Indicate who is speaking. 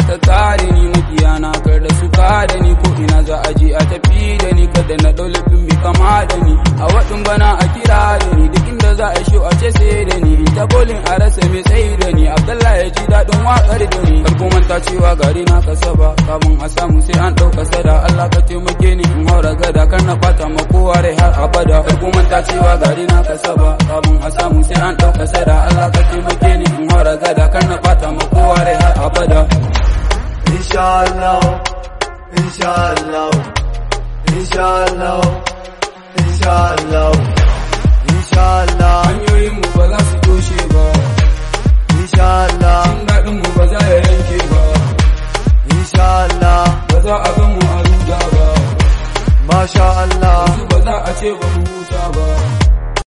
Speaker 1: ka kare ni makiyana kar da su kare ni ko ina za a je a tafi da ni kada na dau laifin mai kama da ni a waɗin bana a kira da ni duk inda za a shi a ce sai da ni ta bolin a rasa mai tsayi da ni abdullahi ya ji daɗin waƙar da ni kar ku manta cewa gari na kasa ba kafin a samu sai an ɗauka sada Allah ka taimake ni in haura gada kar na ɓata ma kowa rai har abada kar ku manta cewa gari na kasa ba kafin a samu sai an ɗauka sada Allah ka taimake ni in haura gada kar na ɓata ma kowa rai har abada
Speaker 2: Inshallah, inshallah, inshallah, inshallah, inshallah.